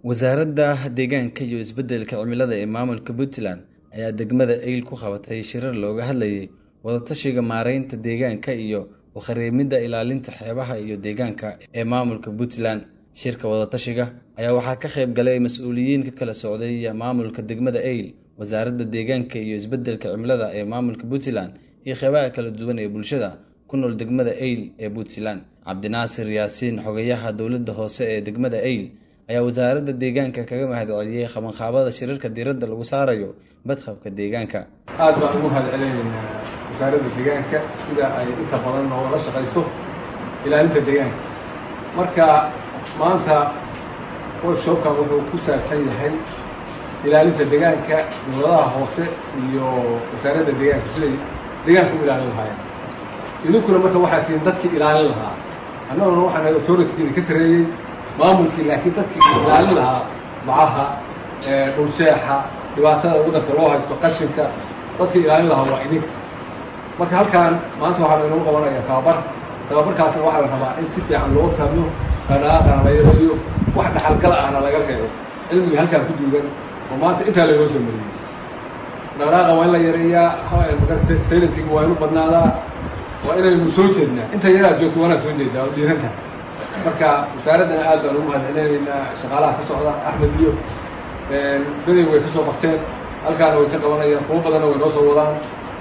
wasaaradda deegaanka iyo isbeddelka cimilada ee maamulka puntland ayaa degmada eyl ku qabatay shirar looga hadlayay wadatashiga maareynta deegaanka iyo ukhariimidda ilaalinta xeebaha iyo deegaanka ee maamulka puntland shirka wadatashiga ayaa waxaa ka qayb galay mas-uuliyiin ka kala socday maamulka degmada eyl wasaaradda deegaanka iyo isbeddelka cimilada ee maamulka puntland iyo qeybaha kala duwan ee bulshada ku nool degmada eyl ee puntland cabdinaasir yaasiin xogayaha dowladda hoose ee degmada eyl ayaa wasaaradda deegaanka kaga mahadceliyey qabanqaabada shirarka diiradda lagu saarayo badqabka deegaanka aad baan ugu mahad celinaynaa wasaaradda deegaanka sida ay inta badan noogala shaqayso ilaalinta deegaanka marka maanta workshopkan wuxuu ku saabsan yahay ilaalinta deegaanka dowladaha hoose iyo wasaaradda deegaanka siday deegaanka u ilaalin lahaayeen idinkuna marka waxaa tihiin dadkii ilaalin lahaa annaguna waxaan nahay authoritygiina ka sarreeyey maamulkii laakiin dadkii ilaalin lahaa bacaha dhuljeexa dhibaatada wadanka loo haysto qashinka dadkii ilaalin lahaa waa idinka marka halkaan maanta waxaa inoo qabanaya tababar tababarkaasna waxaa la rabaa in si fiican loo fahmo dhaqdhaqaaqana la yareeyo wax dhaxalgal ahna laga reebo cilmiga halkaan ku duugan oo maanta intaa laynoo soo mariyey dhaqdhaqaaqa waa in la yareeyaa magarta saylantiga waa inu badnaadaa waa inaynu soo jeednaa inta yaraad joogto waanaa soo jeedaa oo dhiiran tahay marka wasaaraddana aad baan ugu mahad celinaynaa shaqaalaha ka socda axmed iyo beday way ka soo qabteen halkaana way ka qabanayaan kuwo badanna way noo soo wadaan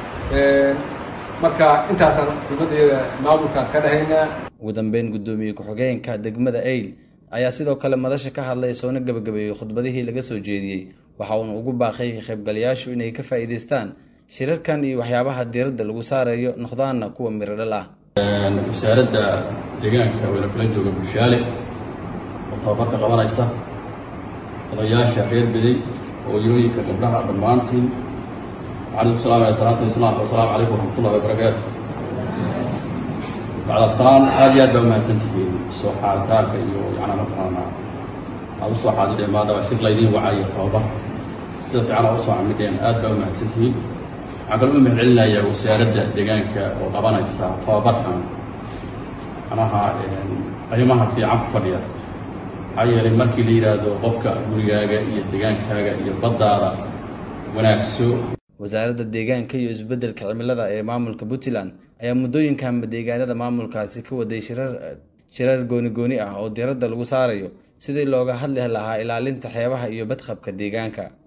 marka intaasaan xubnaddayada maamulka ka dhahaynaa ugu dambeyn guddoomiye ku-xigeenka degmada eyl ayaa sidoo kale madasha ka hadlay soona gebagabeeyey khudbadihii laga soo jeediyey waxa uuna ugu baaqay ka qaybgalayaashu inay ka faa'iidaystaan shirarkan iyo waxyaabaha diiradda lagu saarayo noqdaana kuwa miro dhal ah wasaaradda deegaanka wayna kula jooga bulshaale oo tababarka qabanaysa odayaasha reer beday hooyooyinka gabdhaha dhammaantiin waxaan isku salaamaya salaatu islaamka wasalaamu calaykum waraxmatullahi wabarakaatu bacda salaan aad iyo aad baa umahadsantihiin soo xaaritaanka iyo yacnaa mataqaanaa aad usoo xaadireen maadaba shir laydiin wacayo tababar sida fiican aa usoo camidheen aad baa umahadsantihiin waxaan kaloo u mahad celinayaa wasaaradda deegaanka oo qabanaysa tababarkan manaha qiimaha fiican ku fadhiya maxaa yeelay markii la yidhaahdo qofka gurigaaga iyo degaankaaga iyo baddaada wanaagso wasaaradda deegaanka iyo isbeddelka cimilada ee maamulka puntland ayaa muddooyinkanba deegaanada maamulkaasi ka waday shirar shirar gooni-gooni ah oo diiradda lagu saarayo sidii looga hadli lahaa ilaalinta xeebaha iyo badqabka deegaanka